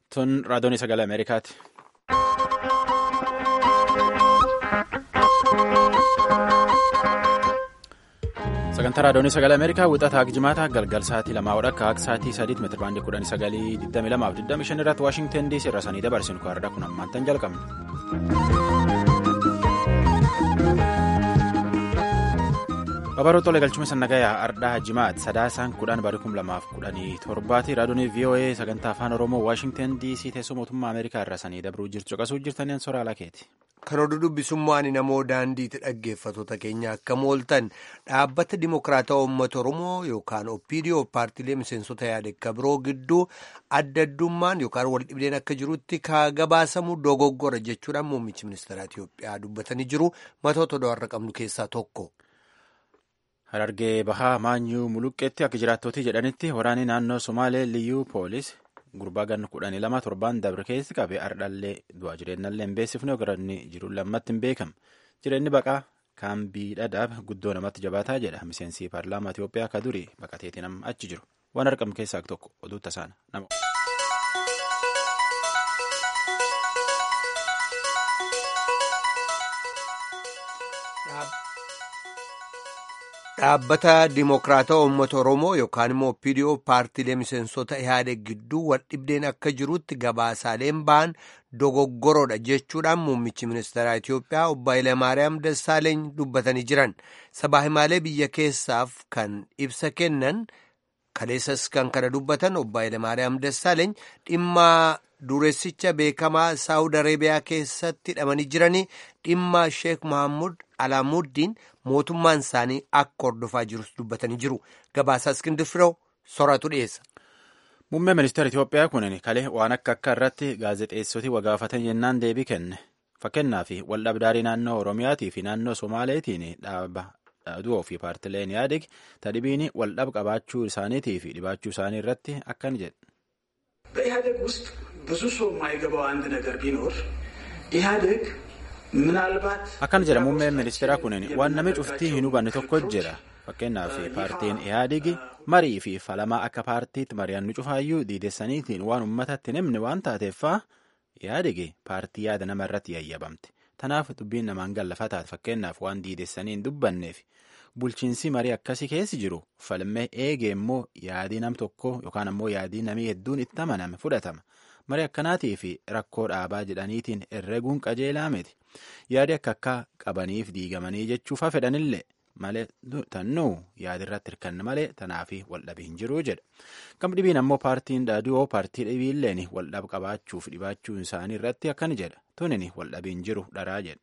Tun raadiyoon sagalee Ameerikaati. Sagantaa raadiyoon sagalee Ameerikaa wixataa jimaata galgal sa'aatii lamaa hodha akka akka sa'aatii sadiitti meetira baandii kudhan sagalii digdami lamaaf digdami shan irratti Waashingtan DC irra sanii dabarsinu kaarraa kun ammaantan jalqabne. Babaroo Tolee galchuma sannagayaa Ardhaa Jimaat sadaasaan kudhan barii kum lamaaf kudhanii torbaati raadiyoon VOA sagantaa afaan Oromoo Waashingtan DC teessoo mootummaa Ameerikaa irra sanii dabruu jirtu caqasuu jirtaniin soraa lakeeti. Kan oduu dubbisummaan namoo daandiitti dhaggeeffattoota keenya akka mooltan dhaabbata dimokiraataa uummata Oromoo yookaan OPDO paartiilee miseensota yaadekka biroo gidduu adda addummaan yookaan wal dhibdeen akka jirutti ka gabaasamu dogoggora jechuudhaan muummichi ministeera Itoophiyaa dubbatanii jiru matoota do'arra qabnu keessaa tokko. Harargee Bahaa Maanyuu Muluqqeetti akka jiraattootii jedhanitti waraanni naannoo Somaalee Liyyuu Poolis gurbaa ganna kudhanii lama torbaan dabre keessi qabe ardhallee du'aa jireenyallee hin beeksifne ogaranni jiru lammatti hin beekamu. Jireenyi baqaa kaambii dhadhaab guddoo namatti jabaataa jedha miseensi paarlaamaa Itoophiyaa akka durii baqateetii nama achi jiru. Waan argamu keessaa tokko oduu tasaana nama. Dhaabbata Dimokiraataa Uummata Oromoo yookaan immoo OPDO paartiilee miseensota Ihaadeg gidduu wal dhibdeen akka jirutti gabaasaaleen ba'an dogoggoroodha jechuudhaan muummichi ministeeraa Itoophiyaa obbo Hayilamaariyaam Dassaaleeny dubbatanii jiran. Sabaa himaalee biyya keessaaf kan ibsa kennan kaleessas kan kana dubbatan obbo Hayilamaariyaam Dassaaleeny dhimma dureessicha beekamaa Saawud Areebiyaa keessatti hidhamanii jiranii dhimma Sheek Mahammud Alaamuuddiin mootummaan isaanii akka hordofaa jirus dubbatanii jiru. Gabaasaa Iskindir Firoo sooratu dhiyeessa. Muummeen ministeera Itoophiyaa kunin kalee waan akka akka irratti gaazexeessoti wagaafatan jennaan deebii kenne. Fakkeenyaaf waldhabdaarii naannoo Oromiyaatii fi naannoo Somaaleetiin dhaaba dhaaduu fi paartileen yaadeg tadhibiin waldhab qabaachuu isaaniitii fi dhibaachuu isaanii irratti akkan jedhe. በኢህአዴግ ውስጥ ብዙ ሰው የማይገባው አንድ ነገር ቢኖር ኢህአዴግ ምናልባት akkana jedha muummeen ministeeraa kunin waan namni cuftii hin hubanne tokko jira fakkeenyaaf paartiin ihaadigi marii fi falamaa akka paartiitti mari'annu cufaayyuu diidessaniitiin waan uummatatti himne waan taateeffaa ihaadigi paartii yaada nama irratti yayyabamte tanaaf dubbiin namaan gallafa taate fakkeenyaaf waan diidessanii hin dubbanneef bulchiinsi marii akkasii keessi jiru falmee eegee immoo yaadii nam tokko yookaan ammoo yaadii namii hedduun itti amaname fudhatama. marii akkanaatii fi rakkoo dhaabaa jedhaniitiin herreeguun qajeelaa miti yaadi akka akka qabaniif diigamanii jechuufa fedhanillee malee tannuu yaadirratti hirkanne malee tanaafi waldhabii hin jiruu jedha gam dhibiin ammoo paartiin dhaaduu paartii dhibiilleen waldhab qabaachuuf dhibaachuun isaanii irratti akkani jedha tunin waldhabii hin jiru dharaa jedha.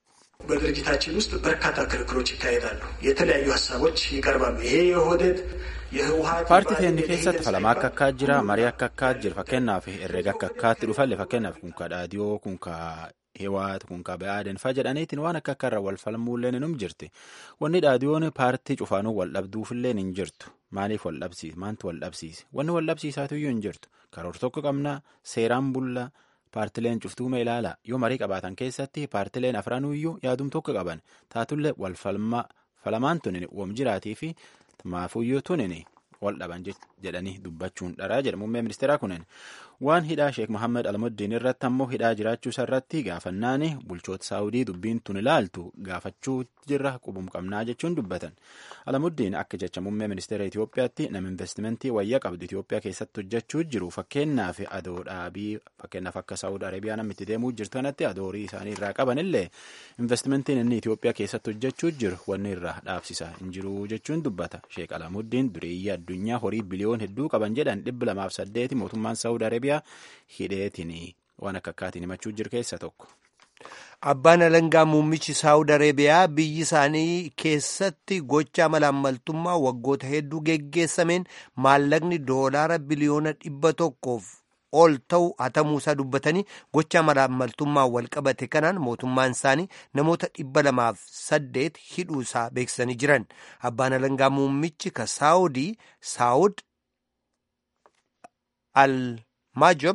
በድርጅታችን ውስጥ በርካታ ክርክሮች ይካሄዳሉ። የተለያዩ ሀሳቦች ይቀርባሉ። ይሄ የኦህዴድ የህወሀት paartii teenni keessatti falama akka akkaa jira marii akka akkaa jira fakkeenyaaf herreega akka akkaatti dhufalle fakkeenyaaf kun ka dhaadiyoo kun ka hewaat kun ka ba'aaden fa jedhaniitiin waan akka akka irra wal falmuulleen hinum jirti wanni dhaadiyoon paartii cufaanuu wal dhabduufilleen hin jirtu maaliif wal dhabsiise maantu wal dhabsiise wanni wal dhabsiisaatuyyuu hin jirtu karoor tokko qabnaa seeraan bullaa paartileen cuftuuma ilaala yoo marii qabaatan keessatti paartileen afranuyyuu yaadum tokko qaban taatullee wal falamaan tunin wom jiraatii fi maafuyyuu tunin wal dhaban jedhanii dubbachuun dharaa jedha muummee ministeeraa kunin waan hidhaa sheek Mohaammed Almuddiin irratti ammoo hidhaa jiraachuu irratti gaafannaan bulchoota saawudii dubbiin tun ilaaltu gaafachuu jirra qubum qabnaa jechuun dubbatan Almuddiin akka jecha muummee ministeera Itoophiyaatti nama investimentii wayyaa qabdu Itoophiyaa keessatti hojjechuu jiru fakkeenyaaf adoo dhaabii fakkeenyaaf akka saawud arabiyaa namni itti deemuu jirtu kanatti adoorii isaanii irraa qabanillee investimentiin inni Itoophiyaa keessatti hojjechuu jiru wanni irraa dhaabsisa hin jiru jechuun dubbata sheek Almuddiin dureeyyii addunyaa horii biliyoon hedduu qaban jedhan dhibba lamaaf saddeeti mootummaan saawud arabiyaa hidheetiin waan akka akkaatiin himachuu jiru keessa tokko. Abbaan alangaa muummichi Saawud Areebiyaa biyyi isaanii keessatti gocha malaammaltummaa waggoota hedduu geggeessameen maallaqni doolaara biliyoona dhibba tokkoof ol ta'u hatamuusaa dubbatanii gocha malaammaltummaa wal qabate kanaan mootummaan isaanii namoota dhibba lamaaf saddeet hidhuusaa beeksisanii jiran. Abbaan alangaa muummichi ka Saawudii Saawud al Maajob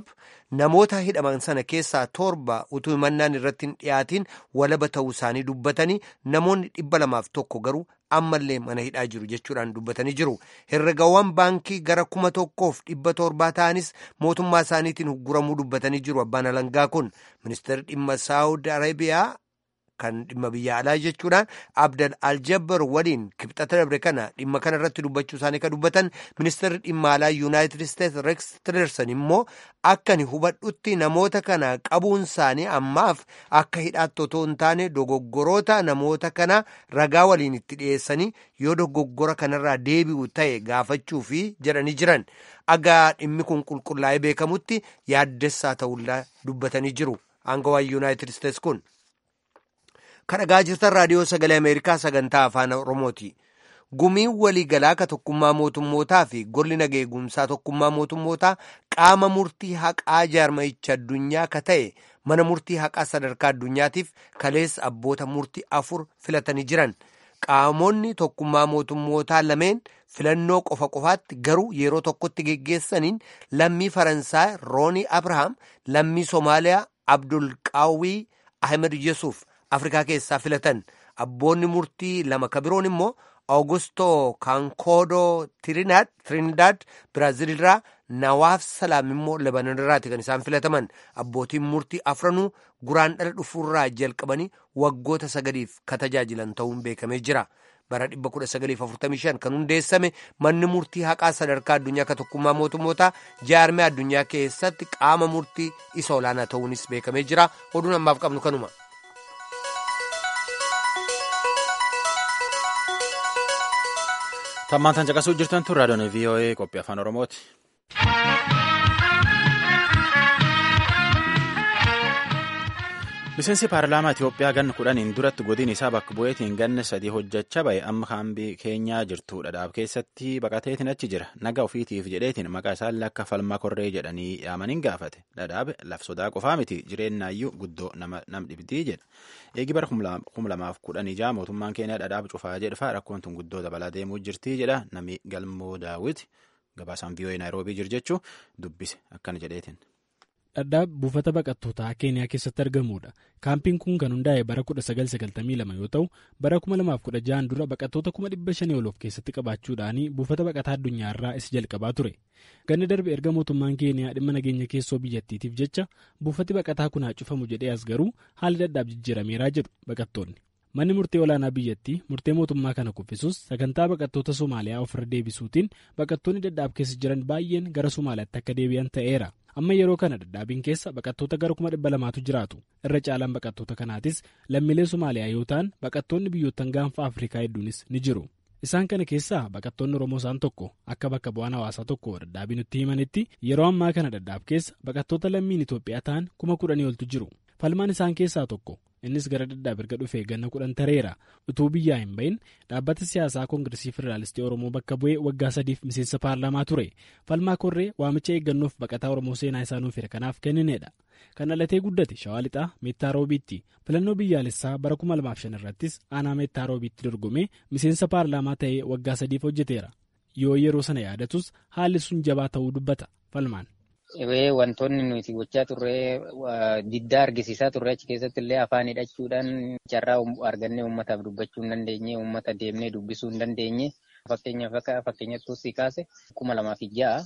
namoota hidhaman sana keessaa torba utuu himannaan irratti hin dhiyaatiin walaba ta'uu isaanii dubbatanii namoonni dhibba lamaaf tokko garuu ammallee mana hidhaa jiru jechuudhaan dubbatanii jiru. Herregawwan baankii gara kuma tokkoof dhibba torbaa ta'anis mootummaa isaaniitiin guramuu dubbatanii jiru abbaan alangaa kun ministeerri dhimma saawud arabiyaa. kan dhimma biyya alaa jechuudhaan abdal aljabbar waliin kibxata dabre kana dhimma kana irratti dubbachuu isaanii kan dubbatan ministeerri dhimma alaa yuunaayitid isteetsi reeks tilerson immoo akka ni hubadhutti namoota kana qabuun isaanii ammaaf akka hidhaatti otoo hin taane dogoggoroota namoota kana ragaa waliin itti dhiyeessanii yoo dogoggora kanarraa deebi'u ta'e gaafachuufi jedhanii jiran agaa dhimmi kun qulqullaa'ee beekamutti yaaddessaa ta'ullaa dubbatanii jiru aangawaan yuunaayitid isteetsi kun. kan dhagaa jirtan raadiyoo sagalee ameerikaa sagantaa afaan oromooti gumiin waliigalaa ka tokkummaa mootummootaa fi golli nageegumsaa tokkummaa mootummootaa qaama murtii haqaa jaarmayicha addunyaa ka ta'e mana murtii haqaa sadarkaa addunyaatiif kaleessa abboota murtii afur filatanii jiran qaamonni tokkummaa mootummootaa lameen filannoo qofa qofaatti garuu yeroo tokkotti geggeessaniin lammii faransaay roonii abrahaam lammii soomaaliyaa abdulqaawwii ahmed yesuuf afrikaa keessaa filatan abboonni murtii lama ka biroon immoo augusto kankoodo trinidad biraazil irraa nawaaf salaam immoo lebanon irraati kan isaan filataman abbootiin murtii afranuu guraan dhala dhufuurraa jalqabanii waggoota sagaliif ka tajaajilan ta'uun beekamee jira bara 1945 kan hundeessame manni murtii haqaa sadarkaa addunyaa ka tokkummaa mootummootaa jaarmee addunyaa keessatti qaama murtii isa olaanaa ta'uunis beekamee jira oduun ammaaf qabnu kanuma. Tammaan tan caqasuu jirtan tun raadiyoon VOA qophii afaan Oromooti. Miseensi paarlaamaa Itoophiyaa ganna kudhaniin duratti godin isaa bakka bu'eetiin ganna sadii hojjechaa ba'e amma kaambii keenyaa jirtu dhadhaab keessatti baqateetiin achi jira. Naga ofiitiif jedheetiin maqaa isaallee akka falmaa korree jedhanii yaamaniin gaafate. Dhadhaab laf sodaa qofaa miti jireenyaayyuu guddoo nama nam dhibdii jedha. Eegi bara kuma lamaaf kudhanii jaha mootummaan keenya dhadhaab cufaa jedhafaa rakkoon tun guddoo dabalaa deemuu jirtii jedha nami galmoo daawwiti gabaasaan biyyoota naayiroobii jiru jechuu dubbise akkana jedheetiin. Dhadhaab buufata baqattootaa keeniyaa keessatti argamudha. Kaampiin kun kan hundaa'e bara 1992 yoo ta'u bara 2016 dura baqattoota 500 ol of keessatti qabaachuudhaan buufata baqataa addunyaarraa isa jalqabaa ture. Ganni darbe erga mootummaan keeniyaa dhimma nageenya keessoo biyyattiitiif jecha buufati baqataa kun haa cufamu jedhee as garuu haalli dhadhaab jijjiirameeraa jedhu baqattoonni. Manni murtee olaanaa biyyattii murtee mootummaa kana kuffisuus sagantaa baqattoota Somaaliyaa ofirra deebisuutiin baqattoonni dhadhaab keessa jiran baay'een gara Somaaliyaatti akka deebi'an ta'eera. Amma yeroo kana dhadhaabiin keessa baqattoota gara kuma dhibba lamaatu jiraatu. Irra caalaan baqattoota kanaatis lammiilee Somaaliyaa yoo ta'an baqattoonni biyyoottan gaanfa Afrikaa hedduunis ni jiru. Isaan kana keessaa baqattoonni Oromoo isaan tokko akka bakka bu'aan hawaasaa tokko dhadhaabii nutti himanitti yeroo ammaa kana dhadhaab keessa baqattoota lammiin Itoophiyaa ta'an kuma kudhanii oltu jiru. Falmaan isaan keessaa tokko innis gara dhadhaab erga dhufee ganna kudhan tareera utuu biyyaa hin bahin dhaabbata siyaasaa koongiresii federaalistii oromoo bakka bu'ee waggaa sadiif miseensa paarlaamaa ture falmaa korree waamicha eeggannoof baqataa oromoo seenaa isaa nuuf hire kanaaf kennineedha kan dhalatee guddate shawaa lixaa meettaa roobiitti filannoo biyyaalessaa bara 2005 irrattis aanaa meettaa roobiitti dorgomee miseensa paarlaamaa ta'ee waggaa sadiif hojjeteera yoo yeroo sana yaadatus haalli sun jabaa ta'uu dubbata falmaan. Wantoonni nuti gochaa turre diddaa argisiisaa turre achi keessatti illee afaan hidhachuudhaan carraa argannee uummataaf dubbachuu hin dandeenye uummata deemnee dubbisuu hin dandeenye fakkeenyaaf akka fakkeenyattuu si kaase kuma lamaa fi ja'a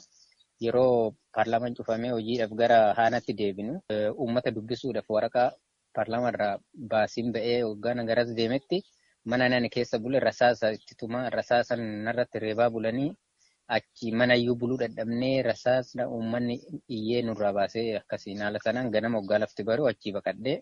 yeroo paarlaamaan cufamee hojiidhaaf gara haanaatti deebinu uummata dubbisuudhaaf waraqaa paarlaamaarraa baasiin ba'ee waggaan garas deemetti mana nani keessa bule rasaasa itti tuma rasaasa narratti reebaa bulanii. Achi mana iyyuu buluu dadhabnee rasaasna uummanni iyyee nurraa baasee akkasiin haala sanaan ganama waggaa lafti baruu achii baqadhee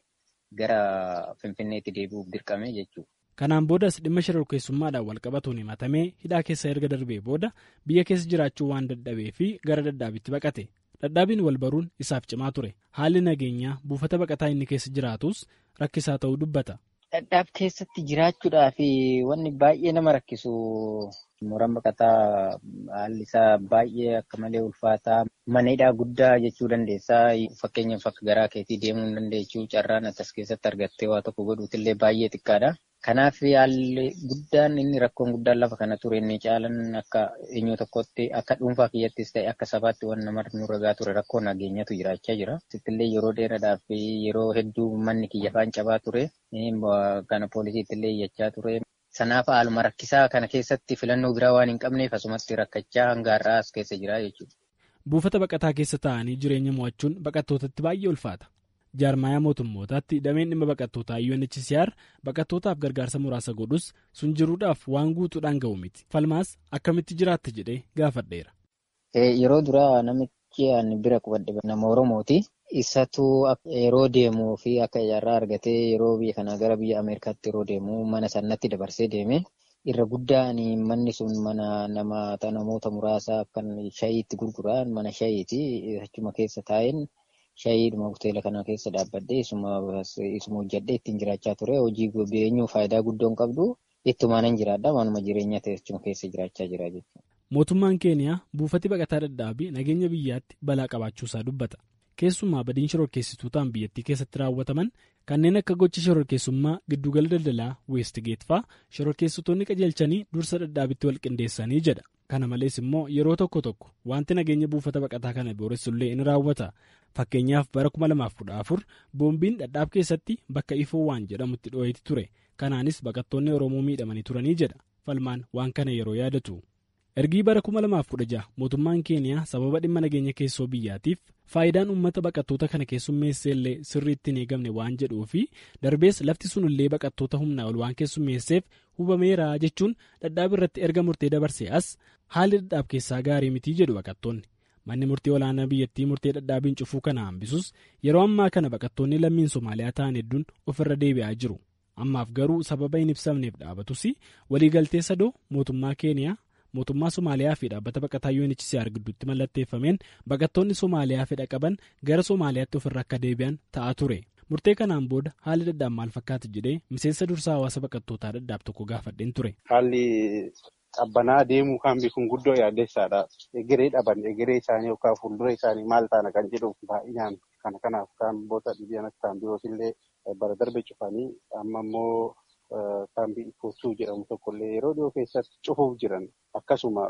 gara Finfinneetti deebi'uuf dirqame jechuudha. Kanaan boodas dhimma shororkeessummaadhaan walqabatuun himatamee hidhaa keessa erga darbee booda biyya keessa jiraachuu waan dadhabee fi gara dadhaabitti baqate. Dadhaabiin wal baruun isaaf cimaa ture. Haalli nageenyaa buufata baqataa inni keessa jiraatus rakkisaa ta'uu dubbata. Dadhaab keessatti jiraachuudhaaf wanni baay'ee nama rakkisu mooraan baqataa haalli isaa baay'ee akka malee ulfaataa manedhaa guddaa jechuu dandeessaa fakkeenyaaf akka garaa keetii deemuu hin dandeechuu carraan as keessatti argattee waa tokko godhuutillee baay'ee xiqqaadha. Kanaaf haalli guddaan inni rakkoon guddaan lafa kana ture inni caalan akka eenyu tokkotti akka dhuunfaa kiyyattis ta'e akka sabaatti waan nama nurra gaa ture rakkoo nageenyatu jiraachaa jira. Sittillee yeroo dheeraadhaaf yeroo hedduu manni kiyya faan cabaa ture. Kana poolisiittillee iyyachaa ture. Sanaaf haaluma rakkisaa kana keessatti filannoo biraa waan hin qabneef asumatti rakkachaa hanga har'aa as keessa jira jechuudha. Buufata baqataa keessa taa'anii jireenya mo'achuun baqattootatti baay'ee ulfaata. Jaarmaayaa mootummootaatti dameen dhimma baqattootaa UNHCR baqattootaaf gargaarsa muraasa godhus sun jiruudhaaf waan guutuudhaan ga'u miti. Falmaas akkamitti jiraatte jedhee gaafadheera. Yeroo duraa namichi ani bira qubadhe nama Oromooti. Isatu yeroo deemuu fi akka ijaarraa argatee yeroo biyya kanaa gara biyya Ameerikaatti yeroo deemu mana sanatti dabarsee deeme. Irra guddaan manni sun mana namoota muraasa kan shayiitti gurguran mana shayiiti. Achuma keessa taa'een shayiidhuma hoteela kana keessa dhaabbadhee isuma hojjadhee ittiin jiraachaa ture. Hojii beenyuu faayidaa guddoon qabdu ittumaanan jiraadha. Manuma jireenyaa ta'e achuma keessa jiraachaa jira jechuudha. Mootummaan Keeniyaa buufati baqataa dadhaabii nageenya biyyaatti balaa qabaachuusaa dubbata. Keessumaa badiin shororkeessitootaan biyyattii keessatti raawwataman kanneen akka gocha shororkeessummaa giddugala daldalaa weestigeet fa'aa shororkeessitoonni qajeelchanii dursa dadhaabitti wal qindeessanii jedha. Kana malees immoo yeroo tokko tokko wanti nageenya buufata baqataa kana booressullee ni raawwata. Fakkeenyaaf bara 2014 boombiin dadhaab keessatti bakka ifoo waan jedhamutti dhoo'eeti ture. Kanaanis baqattoonni Oromoo miidhamanii turanii jedha. Falmaan waan kana yeroo yaadatu. ergii bara 2016 mootummaan keeniyaa sababa dhimma nageenya keessoo biyyaatiif faayidaan uummata baqattoota kana keessummeessee illee sirriitti hin eegamne waan jedhuu fi darbees lafti sunillee baqattoota humnaa ol waan keessummeesseef hubameera jechuun dadhaab irratti erga murtee dabarsee as haalli dadhaab keessaa gaarii mitii jedhu baqattoonni manni murtee olaanaa biyyattii murtee dadhaabiin cufuu kana hambisus yeroo ammaa kana baqattoonni lammiin somaaliyaa ta'an hedduun ofirra deebi'aa jiru ammaaf garuu sababa hin ibsamneef dhaabatus waliigaltee sadoo mootummaa keeniyaa. mootummaa somaaliyaa fi dhaabbata baqataa UNHCR gidduutti mallatteeffameen baqattoonni somaaliyaa fedha qaban gara somaaliyaatti ofirra akka deebi'an ta'aa ture murtee kanaan booda haalli dadhaab maal fakkaata jedhee miseensa dursaa hawaasa baqattootaa dadhaab tokko gaafadheen ture. haalli qabbanaa deemuu kan beekuun guddoo yaaddeessaadha egeree dhaban egeree isaanii yookaan fuuldura isaanii maal taana kan jedhuuf baay'inaan kana kanaaf kaamboota dhibeen akka kaambiyoos illee bara darbe cufanii amma immoo. kaambii ikootuu jedhamu tokkollee yeroo dhiyoo keessatti cufuuf jiran akkasuma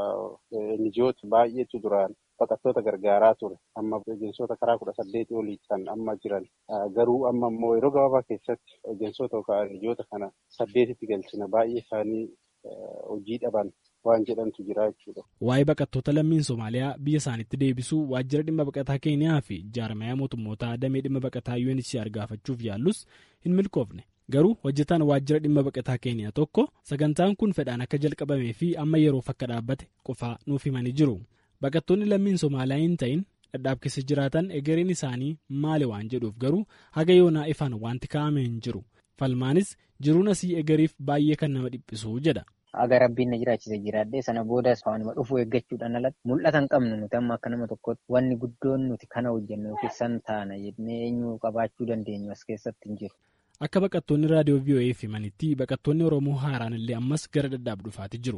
NGO'ti baay'eetu duraan baqattoota gargaaraa ture amma ejensoota karaa kudha saddeetii olii kan amma jiran garuu amma immoo yeroo gabaabaa keessatti ejensoota yookaan NGO'ta kana saddeetitti galchina baay'ee isaanii hojii dhaban waan jedhantu jira jechuudha. Waa'ee baqattoota lammiin Somaaliyaa biyya isaaniitti deebisuu waajjira dhimma baqataa Keeniyaa fi jaarmayaa mootummootaa damee dhimma baqataa UNHCR gaafachuuf yaallus hin milkoofne. Garuu hojjetaan waajjira dhimma baqataa keeniyaa tokko sagantaan kun fedhaan akka jalqabamee fi amma yeroof akka dhaabbate qofaa nuuf himanii jiru. Baqattoonni lammiin Somaaliyaa hin ta'in dadhaab keessa jiraatan egereen isaanii maali waan jedhuuf garuu haga yoonaa ifaan wanti kaa'ame hin jiru. Falmaanis jiruun asii egeriif baay'ee kan nama dhiphisu jedha. Aga rabbiin na jiraachise jiraadhee sana boodas waanuma dhufuu eeggachuudhaan alatti mul'ata hin qabnu nuti amma akka nama tokkotti wanni guddoon nuti kana hojjennu yookiin san taana jennee eenyu qabaachuu dandeenyu as keessatti hin jiru. Akka baqattoonni raadiyoo VOA himanitti baqattoonni Oromoo haaraan illee ammas gara dadhaab dhufaatii jiru.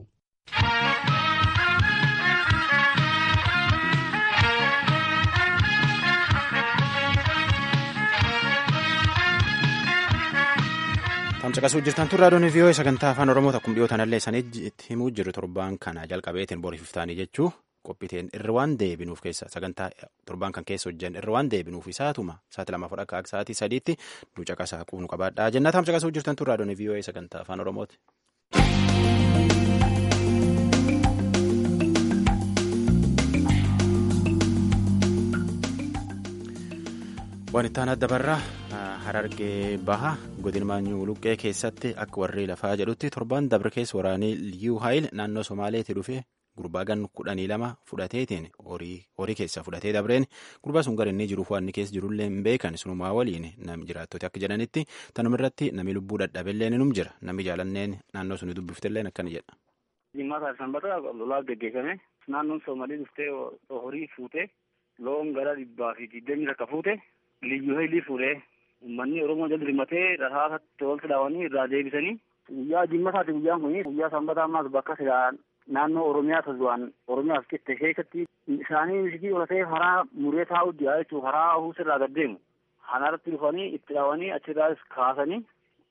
Tamsaqasuu jirtan tun raadiyoon VOA sagantaa afaan Oromoo takkum dhiyootan illee isaanii himuu jiru torbaan kana jalqabeetiin boriiftaanii jechuu qophiiteen irra waan deebinuuf keessa sagantaa torbaan kan keessa hojjan irra waan deebinuuf isaatuma sa'aatii lama fudhaa akka sa'aatii sadiitti nu caqasaa quunu qabaadhaa jennaa tamsaqasuu jirtan tun raadiyoon VOA sagantaa afaan Oromooti. Waan itti aanaa dabarraa harargee baha godina maanyuu luqqee keessatti akka warri lafaa jedhutti torban dabre keessa waraanii liyyuu haayil naannoo somaaleetti dhufe gurbaa gan kudhanii lama fudhateetiin horii keessa fudhatee dabreen gurbaa sun gara inni jiruuf waan inni keessa jirullee hin beekan sunumaa waliin nam jiraattoti akka jedhanitti tanuma irratti nami lubbuu dadhabeellee ni jira nami jaalanneen naannoo suni dubbiftelleen akkana jedha. Jimmaa sanbata lolaa gaggeeffame naannoon Soomalii dhuftee horii fuutee loon gara dhibbaa fi digdamii takka fuute liyyuu haayilii fuudhee uummanni Oromoo jala dirmatee rasaasatti walitti dhaawanii irraa deebisanii guyyaa jimmasaati guyyaan kun guyyaa sanbataa ammaas bakka silaa naannoo Oromiyaa tazuwaan Oromiyaaf qitte keessatti isaanii misikii olatee haraa muree taa'u jira jechuun haraa huus irraa gad deemu. Kanarratti dhufanii itti dhaawanii achirraas kaasanii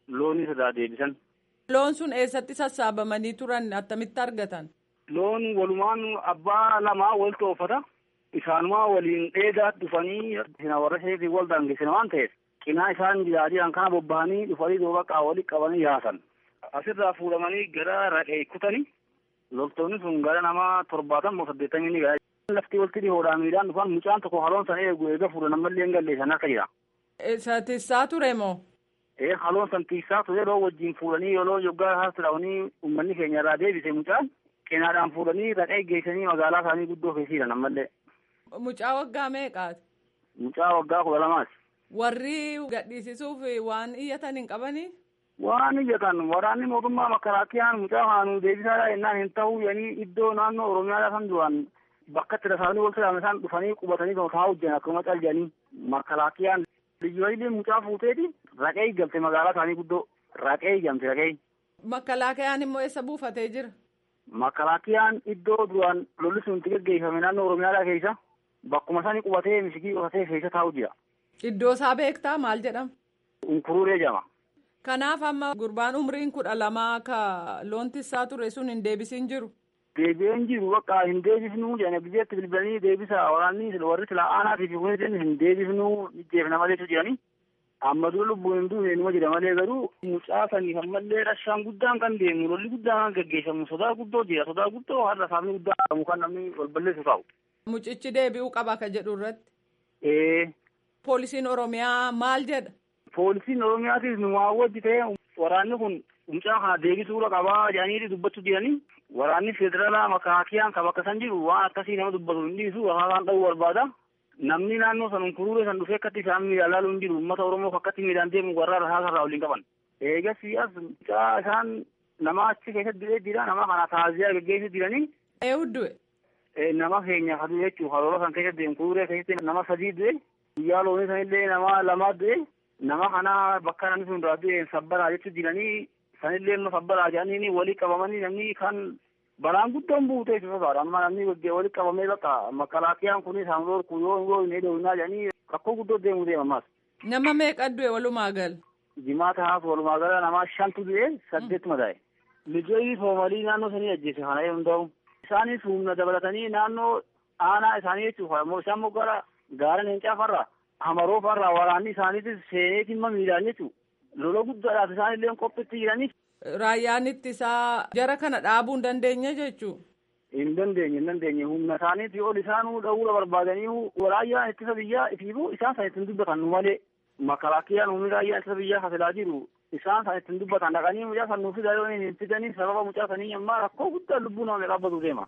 loonis irraa deebisan. Loon sun eessatti sassaabamanii turan attamitti argatan? Loon walumaan abbaa lamaa wal toofata. Isaanumaa waliin dheedaa dhufanii warra isheetiin wal daangessan waan ta'eef cinaa isaan jiraatiidhaan kana bobba'anii dhufanii duuba qaawwali qabanii yaasan. Asirraa fuudhamanii gara raqee kutanii loltoonni sun gara nama torbaatama saddeettamii ni gahaa. Lafti walitti dhihoodhaan miidhaan dhufan mucaan tokko haloon sana eegu eega fuudhan ammallee hin galleessan akka jira. Isa tissaa ture moo? Ee haloon san tiisaa ture yeroo wajjin fuudhanii yeroo yoggaa haasiraawanii uummanni keenya irraa deebise mucaan cinaadhaan fuudhanii raqee geessanii magaalaa isaanii guddoo keessiidhan ammallee. Mucaa waggaa meeqaati? Mucaa waggaa kudha lamaati. Warri gadhiisisuuf waan iyyatan hin qabanii? Waan iyyatan waraanni mootummaa makaraakiyaan mucaa kanuu deebisaadha jennaan hin ta'u yanii iddoo naannoo Oromiyaa kan duraan bakka itti tasaanii wal silaame isaan dhufanii qubatanii kan taa hojjan akkuma caljanii makaraakiyaan liyyuu mucaa fuuteeti raqee eeggamte magaalaa isaanii guddoo raqee eeggamte raqee. Makalaakiyaan immoo eessa buufatee jira? Makalaakiyaan iddoo duraan lolli sun itti gaggeeffame naannoo Oromiyaa keessa bakkuma isaanii qubatee misigii qotatee keessa taa'u jira. Iddoo isaa beektaa maal jedhama? Unkuruuree jedhama. Kanaaf amma gurbaan umriin kudha lamaa ka loon tissaa ture sun hin deebisin jiru. Deebi'een jiru bakka hin deebifnuu jedhanii biyyeetti bilbilanii deebisa waraanni warri silaa aanaatii fi kunis hin deebifnuu jeefna maleetu jedhanii. Amma dura lubbuun hin duune numa jira malee garuu mucaa saniif ammallee rashaan guddaan kan deemu lolli guddaan kan gaggeeffamu sodaa guddoo jira sodaa guddoo har'a saafni guddaan qabu kan namni wal balleessu ta'u. Mucichi deebi'uu qaba ka jedhu irratti. Ee. Poolisiin Oromiyaa maal jedha? Poolisiin Oromiyaatis nu waawwaji ta'e waraanni kun mucaa kana deebisuudha qabaa jedhanii dubbachuu jiranii waraanni federaalaa makaakiyaan kan bakka san jiru waan akkasii nama dubbatu hin dhiisu afaan dha'uu barbaada. Namni naannoo san kuruuree san dhufee akkatti isaan miidhaan laaluu hin jiru uummata Oromoo akkatti miidhaan deemu warra rasaa irraa waliin qaban. Eegas as mucaa isaan nama achi keessatti du'ee jira nama kana taaziyaa gaggeessu jiranii. Eewu du'e. Nama keenya hadu jechuun haroora kan keessatti deemu kuruuree keessatti nama sadii du'e guyyaa loonii sanillee nama lamaa du'e nama kana bakka namni sun duraa du'e sabbaraa jechuu jiranii sanillee amma sabbaraa jedhanii walii qabamanii namni kan balaan guddoon buutee isa sodaadha amma namni walii qabamee bakka makalaakiyaan kun isaan lorku yoo yoo hin hedowinaa jedhanii rakkoo guddoo deemu deema ammas. Nama meeqa du'e walumaa gal? Jimaata haas walumaa gala nama shantu du'e saddeet madaa'e. Lijoolii soomalii naannoo sanii ajjeese kana yoo ta'u isaanis humna dabalatanii naannoo aanaa isaanii jechuudha immoo isaan immoo gara gaara leencaa farra hamaroo farra waraanni isaaniitis seeneeti immoo miidhaan jechuudha lola guddaadhaaf isaan illee qophiitti jiraniif. Raayyaan ittisaa jara kana dhaabuu hin dandeenye jechuudha. Hin dandeenye hin dandeenye humna isaaniitii ol isaanuu dha'uura barbaadanii raayyaan ittisa biyyaa ifiifuu isaan san ittiin dubbatan nu malee makalaakiyaan humni raayyaan ittisa biyyaa kasilaa jiru isaan san ittiin dubbatan dhaqanii mucaa san nuuf fidaa yoo hin fidanii sababa mucaa sanii ammaa rakkoo guddaa lubbuu nama dhaabbatu deema.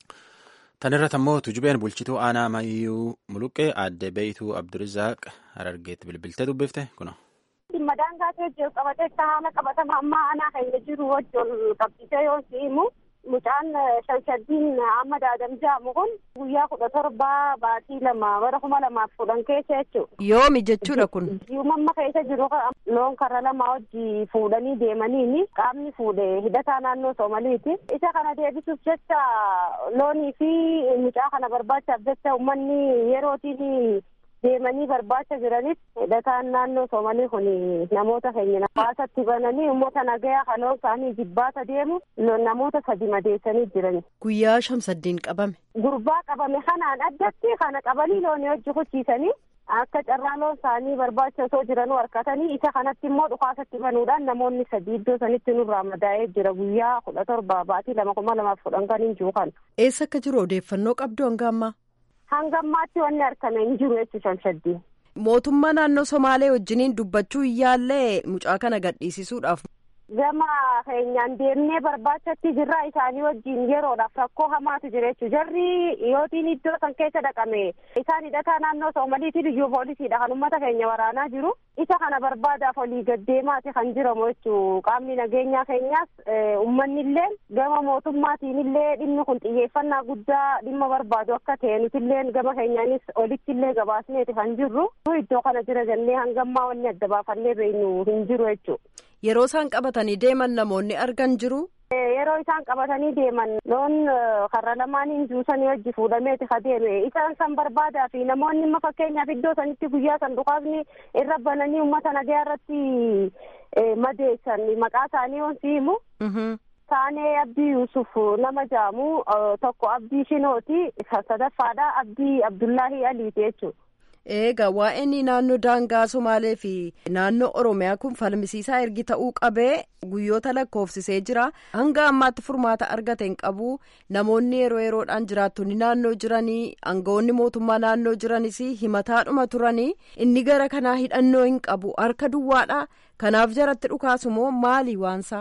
Tan irratti ammoo tujubeen bulchituu aanaa mayyuu muluqqee aadde beeytuu abdurizaaq harargeetti bilbiltee dubbifte kuna. Dhimma daangaa jiru qabatee haala qabatama ammaa aanaa keenya jiru wajjin qabsiisee yoo himu mucaan shanshaddiin amma daadam jaamu kun guyyaa kudha torbaa baatii lama bara kuma lamaaf kudhan keessa jechuudha. Yoomi jechuudha kun. Yuumamma keessa jiru loon karra lama wajji fuudhanii deemaniini qaamni fuudhe hidhataa naannoo Soomaliiti. Isa kana deebisuuf jecha loonii fi mucaa kana barbaachaaf jecha uummanni yerootiin deemanii barbaacha jiranis hidhataan naannoo Soomalii kun namoota keenya baasatti bananii uummata nagayaa haloon isaanii jibbaata deemu namoota sadi madeessanii jiran. Guyyaa shamsaddiin qabame. Gurbaa qabame kanaan addatti kana qabanii loonii hojii hojiisanii akka carraa loon isaanii barbaacha osoo jiranuu harkatanii isa kanatti immoo dhukaasatti banuudhaan namoonni sadii iddoo sanitti nurraa madaa'ee jira guyyaa kudha torba baatii lama kuma lamaaf kudhan kan hin jiru kan. Eessa akka jiru odeeffannoo qabdu hanga ammaa? hanga ammaatti wanni argame hin jiru jechuudha shanshaddiin. Mootummaa naannoo Somaalee wajjiniin dubbachuu yaallee mucaa kana gadhiisisuudhaaf. Gama keenyaan deemnee barbaachatti jirraa isaanii wajjin yeroodhaaf rakkoo hamaatu jira jechuudha. Jarri yootiin iddoo san keessa dhaqame isaan hidhataa naannoo Soomaliitiin iyyuu poolisiidha kan uummata keenya waraanaa jiru. Isa kana barbaadaaf olii gaddeemaati kan jiramu jechuudha. Qaamni nageenyaa keenyaas uummanni illee gama mootummaatiin illee dhimmi kun xiyyeeffannaa guddaa dhimma barbaadu akka ta'e nuti illee gama keenyaanis olitti illee gabaasneeti kan jirru. Iddoo kana jira jennee hangammaa wanni adda baafannee beeknu hin jiru jechuudha. Yeroo isaan qabatanii deeman namoonni argan jiru. yeroo isaan qabatanii deeman loon karra lamaaniin juusanii wajji fuudhameeti ka deeme isaan san barbaadaa fi namoonni imma fakkeenyaaf iddoo sanitti guyyaa san dhukaasni irra bananii uummata nagaa irratti madeessan maqaa isaanii wansi himu. Taanee Abdii Yusuf nama jaamu tokko Abdii Shinooti sadaffaadha Abdii Abdullahi Aliiti jechuudha. Eegaa waa'een naannoo daangaa Somaalee fi naannoo Oromiyaa kun falmisiisaa ergi ta'uu qabee guyyoota lakkoofsisee jira. Hanga ammaatti furmaata argate hin qabu. Namoonni yeroo yeroodhaan jiraattonni naannoo jiranii aangawoonni mootummaa naannoo jiranis himataadhuma turanii inni gara kanaa hidhannoo hin qabu harka duwwaadha. Kanaaf jaratti dhukaasu moo maali waansaa?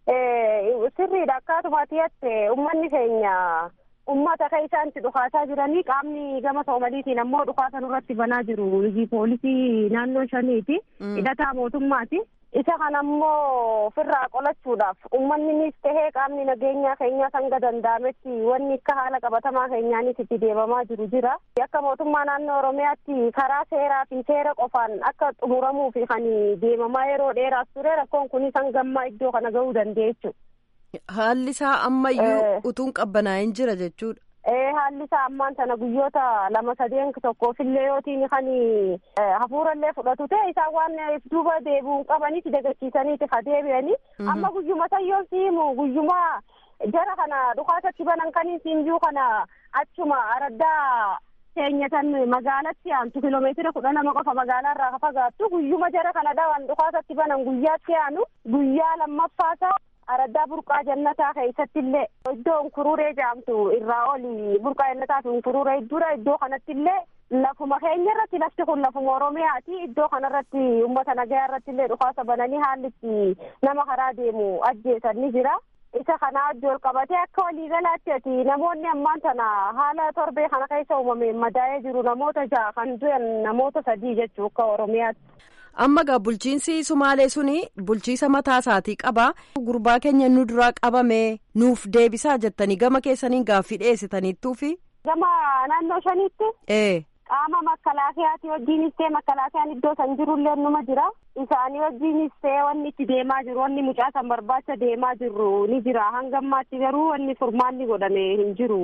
Sirriidha akkaatumaatti jette uummanni keenya. ummata kan isaanitti dhukaasaa jiranii qaamni gama soomaliitiin ammoo dhukaasa nurratti banaa jiru poolisii naannoo shaniiti hidhataa mootummaati isa kana ammoo ofirraa qolachuudhaaf uummanninis tahee qaamni nageenyaa keenyaa hanga danda'ametti wanni akka haala qabatamaa keenyaanis itti deemamaa jiru jira akka mootummaa naannoo oromiyaatti karaa seeraa fi seera qofaan akka xumuramuu fi kan deemamaa yeroo dheeraas ture rakkoon kunis hanga iddoo kana ga'uu dandeechu. Haalli isaa ammayyuu utuun qabbanaa'in jira jechuudha. Ee haalli isaa ammaan sana guyyoota lama sadeen tokkoofillee yootiin kan hafuurallee fudhatu ta'e isaan waan duuba deebi'uun qabaniiti dagachiisaniiti ka deebi'anii amma guyyuma sayyoon siimu guyyuma jara kana dhukaasatti banan kaniin siinjuu kana achuma araddaa keenyatan magaalatti aantu kiloomeetira kudha lama qofa magaalaa irraa fagaattu guyyuma jara kana dhawan dhukaasatti banan guyyaatti aanu guyyaa lammaffaasaa araddaa burqaa jannataa keessatti illee iddoo unkururee jaamtu irraa oli burqaa jannataa fi unkururee dura iddoo kanatti illee lafuma keenya irratti lafti kun lafuma oromiyaati iddoo kanarratti ummata nagayaa irratti illee dhukaasa bananii haalli itti nama karaa deemu ajjeesan ni jira. isa kana adda ol qabatee akka waliigalaatti ati namoonni ammaan tana haala torbee kana keessa uumameen madaa'ee jiru namoota ja'a kan du'an namoota sadii jechuu akka oromiyaatti. amma gaa bulchiinsi sumaalee suni bulchiisa mataa isaatii qaba gurbaa keenya nu duraa qabame nuuf deebisaa jettanii gama keessaniin gaaffii dhiyeessitaniittuufi. gama naannoo shaniitti. ee. qaama makkalaakayaati wajjiinis ta'e makkalaakayaan iddoo san jirullee numa jira isaanii wajjiinis ta'e wanni itti deemaa jiru wanni mucaa san barbaacha deemaa jiru ni jira hanga ammaatti garuu wanni furmaanni godhame hin jiru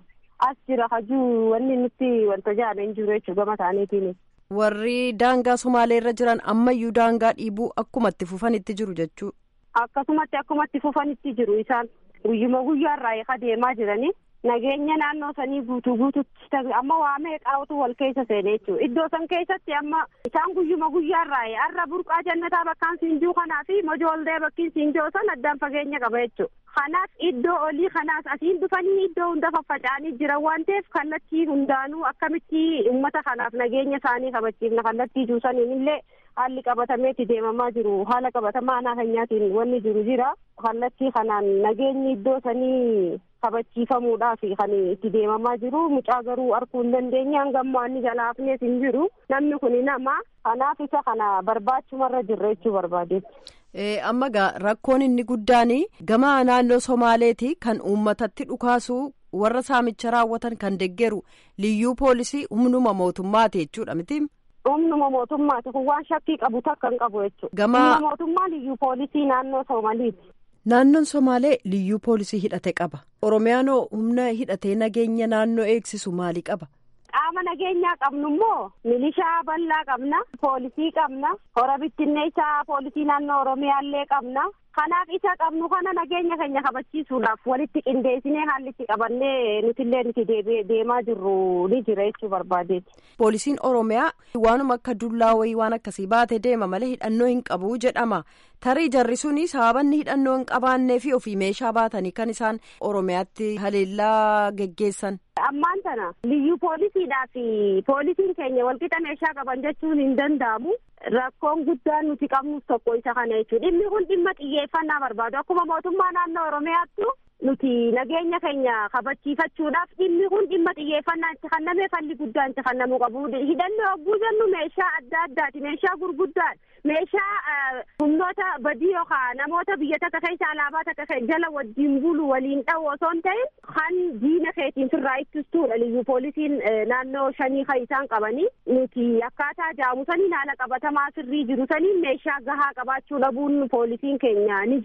as jira hajuu wanni nutti wanta jaame hin jiru jechuu gama isaaniitiin. warri daangaa somaalee irra jiran ammayyuu daangaa dhiibuu akkumatti fufanitti jiru jechuu. akkasumatti akkumatti fufanitti jiru isaan guyyuma guyyaarraa eeka deemaa jiranii. nageenya naannoo sanii guutuu guututti amma waa meeqaatu wal keessa seene jechuudha iddoo san keessatti amma isaan guyyuma guyyaarraa har'a burqaa jannataa bakkaan siinjuu kanaa fi mojoollee bakkiin siinjoo san addaan fageenya qaba jechuudha. kanaaf iddoo olii kanaas asiin dhufanii iddoo hunda faffaca'anii jiran waan ta'eef kallattii hundaanuu akkamitti uummata kanaaf nageenya isaanii kabachiifna kallattii juusaniin illee haalli qabatameeti deemamaa jiru haala qabatamaa aanaa keenyaatiin wanni jiru jira kallattii kanaan nageenyi iddoo sanii kabachiifamuudhaaf kan itti deemamaa jiru mucaa garuu arguu hin dandeenye hanga ammoo inni jalaafnees hin jiru namni kun nama kanaaf isa kana barbaachumarra jirra jechuu barbaadeetti. amma gaa rakkoon inni guddaan gama naannoo somaaleeti kan uummatatti dhukaasu warra saamicha raawwatan kan deggeru liyyuu poolisii humnuma mootummaati jechuudha miti. humnuma mootummaati kun waan shakkii qabu takka hin qabu jechuudha. Gama humna mootummaa liyyuu poolisii naannoo Somaaliiti. Naannoon Somaalee liyyuu poolisii hidhate qaba. Oromiyaanoo humna hidhatee nageenya naannoo eegsisu maali qaba? Qaama nageenyaa qabnu immoo milishaa bal'aa qabna, poolisii qabna, hora bittinneessaa poolisii naannoo Oromiyaallee qabna. Kanaaf isa qabnu kana nageenya keenya kabachiisuudhaaf walitti qindeessinee haalli itti qabannee nutillee nuti deemaa jirru ni jira jechuu barbaadeeti. Poolisiin Oromiyaa waanuma akka dullaa wayii waan akkasii baatee deema malee hidhannoo hin qabu jedhama. Tarii jarri suni sababanni hidhannoo hin qabaannee fi ofii meeshaa baatanii kan isaan Oromiyaatti haleellaa geggeessan. Ammaan tana liyyuu poolisiidhaa fi poolisiin keenya walqixa meeshaa qaban jechuun hin danda'amu. Rakkoon guddaan nuti qabnus tokko isa kana jechuudha. Dhimmi kun dhimma xiyyeeffannaa barbaadu. Akkuma mootummaa naannoo Oromiyaattu nuti nageenya keenya kabachiifachuudhaaf dhimmi kun dhimma xiyyeeffannaa itti kennamee falli guddaan itti kennamuu qabu. Hidhannoo hogguu jennu meeshaa adda addaati. Meeshaa gurguddaadha. Meeshaa humnoota badii yookaan namoota biyya takka keessa alaabaa takka jala wajjin bulu waliin dha'u osoo hin ta'in kan diina keetiin firraa ittistuudha. Liyyuu poolisiin naannoo shanii kan isaan qabanii nuti akkaataa jaamusanii haala qabatamaa sirrii jiru saniin meeshaa gahaa qabaachuu dhabuun poolisiin keenya ni jira.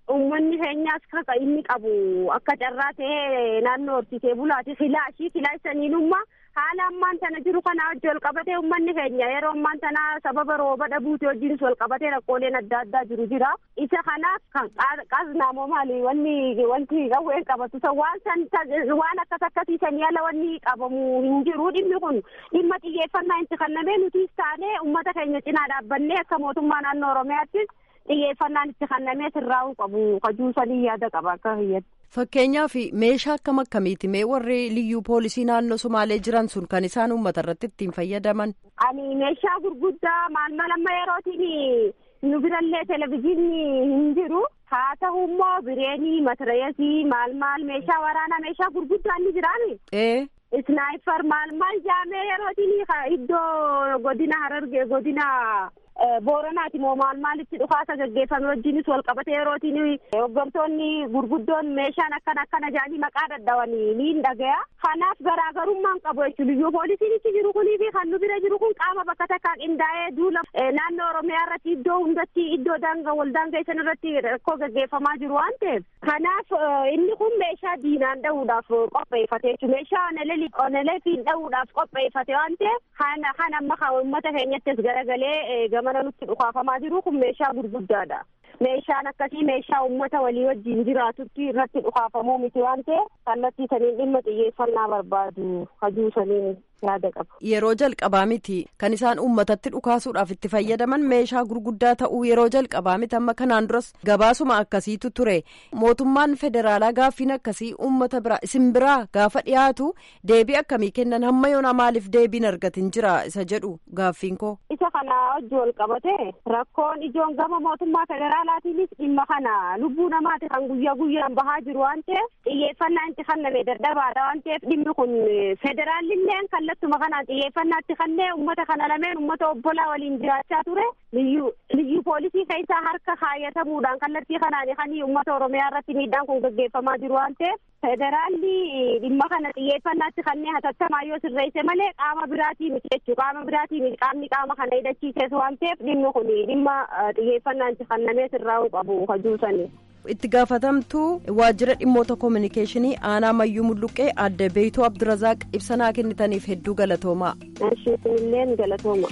uummanni keenyaas kaka inni qabu akka carraa ta'ee naannoo horsiisee bulaati filaashii filaashaniinummaa haala ammaan tana jiru kana wajji wal qabatee uummanni keenya yeroo ammaan tana sababa rooba dhabuuti wajjinis wal qabatee rakkooleen adda addaa jiru jira isa kanaaf kan qaznaamoo maali wanni wanti qawween qabatu san waan san waan akkas akkasiisanii ala wanni qabamu hin jiru dhimmi kun dhimma xiyyeeffannaa itti kennamee nutis taanee uummata keenya cinaa dhaabbannee akka mootummaa naannoo oromiyaattis xiyyeeffannaan itti kennamee sirraa'uu qabu kajuusanii yaada qaba akka hiyyatti. Fakkeenyaaf meeshaa akkam akkamiiti mee warri liyyuu poolisii naannoo Somaalee jiran sun kan isaan uummata irratti ittiin fayyadaman. Ani meeshaa gurguddaa maal mal amma yerootiin nu birallee televizyiinni hin jiru haa ta'u immoo bireenii matirayesii maal maal meeshaa waraanaa meeshaa gurguddaa ni jiraami. Ee. Isnaayipar maal maal jaamee yerootiin iddoo godina harargee godina. Booranaati moo maal maalitti dhukaasa gaggeeffame wajjinis wal qabate yerootiin hoggantoonni gurguddoon meeshaan akkana akkana jedhanii maqaa dadhabanii ni dhagaya. Kanaaf garaagarummaan qabu jechuudha. Liyyuu poolisiin itti jiru kunii fi kan nu bira jiru kun qaama bakka takkaa qindaa'ee duula naannoo Oromiyaa irratti iddoo hundatti iddoo daangaa wal daangeessan irratti rakkoo gaggeeffamaa jiru waan ta'eef. Kanaaf inni kun meeshaa diinaan dhahuudhaaf qopheeffate jechuudha. Meeshaa onelee oneleetiin dhahuudhaaf qopheeffate waan ta'eef kan kan amma kan uummata keenyattis garagalee gamana nutti dhukaafamaa jiru kun meeshaa gurguddaadha. Meeshaan akkasii meeshaa uummata walii wajjin jiraatutti irratti dhukaafamuu miti waan ta'eef kallattii saniin dhimma xiyyeeffannaa barbaadu hajuu saniin yaada qaba. Yeroo jalqabaa miti kan isaan uummatatti dhukaasuudhaaf itti fayyadaman meeshaa gurguddaa ta'uu yeroo jalqabaa miti amma kanaan duras gabaasuma akkasiitu ture mootummaan federaalaa gaaffiin akkasii uummata biraa isin biraa gaafa dhiyaatu deebii akkamii kennan hamma yoona maaliif deebiin argatin jira isa jedhu gaaffiin koo. Isa kana hojii wal qabate rakkoon ijoon gama mootummaa federaalaatiinis dhimma kana lubbuu namaati kan guyyaa guyyaan bahaa jiru waan ta'eef xiyyeeffannaa itti kenname dadhabaadha waan ta'eef dhimmi kun federaalilleen kallattuma kanaan xiyyeeffannaatti kennee uummata kana lameen uummata obbolaa waliin jiraachaa ture liyyuu poolisii keessaa harka kaayatamuudhaan kallattii kanaan kan uummata oromiyaa irratti miidhaan kun gaggeeffamaa jiru waan ta'eef federaalli dhimma kana xiyyeeffannaatti kennee hatattamaa yoo sirreesse malee qaama biraatii miti jechuu qaama biraatii miti qaamni qaama kana hidhachiises waan ta'eef dhimmi kun dhimma xiyyeeffannaan itti kennamee sirraa'uu qabu kajuusanii. itti gaafatamtuu waajjira dhimmoota koominikeeshinii aanaa mayyuu mulluqqee adde beeytuu abdurazaaq ibsanaa kennitaniif hedduu galatoomaa. Illeen galatooma.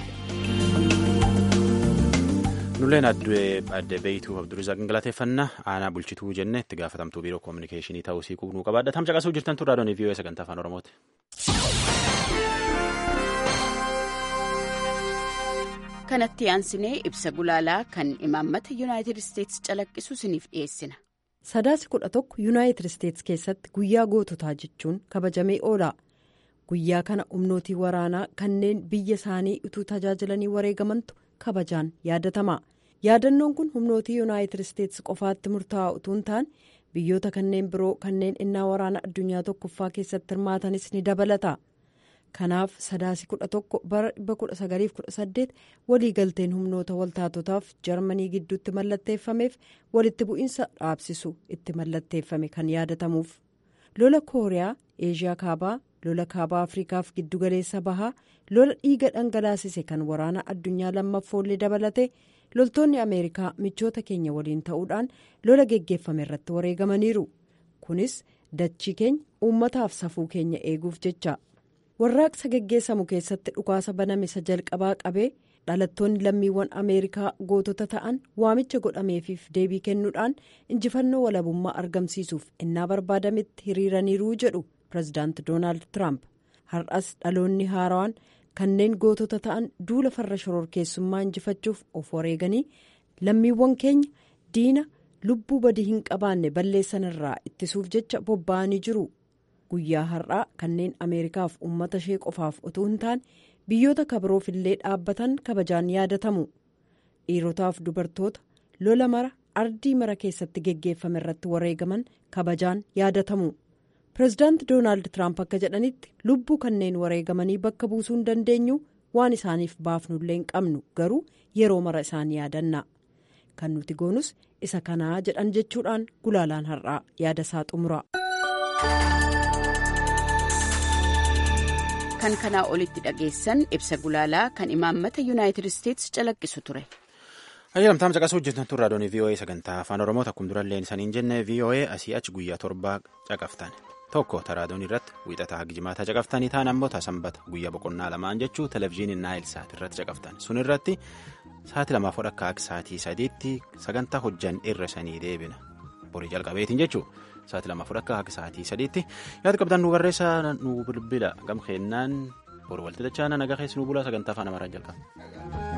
Nulleen adde beeytuu abdurazaaq galateeffannaa aanaa bulchituu jenne itti gaafatamtuu biiroo koominikeeshinii ta'uu sii quuqnuu qabaadha. Tam caqasuu jirtan turraa doonii vii'oo sagantaa afaan oromooti. kanatti aansinee ibsa gulaalaa kan imaammata yuunaayitid isteetsi calaqqisu isiniif dhiyeessina. sadaasi kudha tokko yuunaayitid isteetsi keessatti guyyaa goototaa jechuun kabajamee oola guyyaa kana humnootii waraanaa kanneen biyya isaanii utuu tajaajilanii wareegamantu kabajaan yaadatama yaadannoon kun humnootii yuunaayitid isteetsi qofaatti murtaa'aa utuu hin taane biyyoota kanneen biroo kanneen innaa waraana addunyaa tokkoffaa keessatti hirmaatanis ni dabalata. kanaaf sadaasi kudha tokko bara dhibba kudha sagaliif kudha saddeet waliigalteen humnoota waltaatotaaf jarmanii gidduutti mallatteeffameef walitti bu'iinsa dhaabsisu itti mallatteeffame kan yaadatamuuf lola kooriyaa eeshiyaa kaabaa lola kaabaa afriikaaf giddugaleessa bahaa lola dhiiga dhangalaasise kan waraana addunyaa lammaffoollee dabalate loltoonni ameerikaa michoota keenya waliin ta'uudhaan lola geggeeffame irratti wareegamaniiru kunis dachii keenya uummataaf safuu keenya eeguuf jecha. warraaqsa geggeessamu keessatti dhukaasa baname isa jalqabaa qabee dhalattoonni lammiiwwan ameerikaa gootota ta'an waamicha godhameefiif deebii kennuudhaan injifannoo walabummaa argamsiisuuf innaa barbaadametti hiriiraniiruu jedhu pirezidaanti doonaald tiraamp har'as dhaloonni haarawaan kanneen gootota ta'an duula farra shororkeessummaa injifachuuf of wareeganii lammiiwwan keenya diina lubbuu badii hin qabaanne balleessan irraa ittisuuf jecha bobba'anii jiru. guyyaa har'aa kanneen ameerikaaf uummata ishee qofaaf utuu hin taane biyyoota kabiroof illee dhaabbatan kabajaan yaadatamu dhiirotaaf dubartoota lola mara ardii mara keessatti geggeeffame irratti wareegaman kabajaan yaadatamu pirezidaanti doonaald tiraamp akka jedhanitti lubbuu kanneen wareegamanii bakka buusuu hin dandeenyu waan isaaniif baafnullee hin qabnu garuu yeroo mara isaan yaadanna kan nuti goonus isa kanaa jedhan jechuudhaan gulaalaan har'aa yaada isaa xumura. kan kanaa olitti dhageessan ibsa gulaalaa kan imaammata yuunaayitid isteetsi calaqqisu ture. Ayyalamtaan caqasuu hojjetan turre raadiyoon VOA sagantaa afaan Oromoo akkuma durallee saniin jenne VOA asii achi guyyaa torbaa caqaftan. Tokko raadiyoon irratti wiixataa hagi jimaataa caqaftanii ta'an ammoo sanbata guyyaa boqonnaa lamaan jechuu televizyiinii naayil saat irratti caqaftan. Sun irratti sa'aatii lamaaf akka akka sa'aatii sadiitti sagantaa hojjan irra sanii deebina. Borii jalqabeetiin jechuu sa'aatii lamaaf akka akka sa'aatii sadiitti yaada qabdan nu barreessaa nu bilbila gam keennaan boru walti dachaana nagaa keessi nu bulaa sagantaa afaan amaraan jalqaba.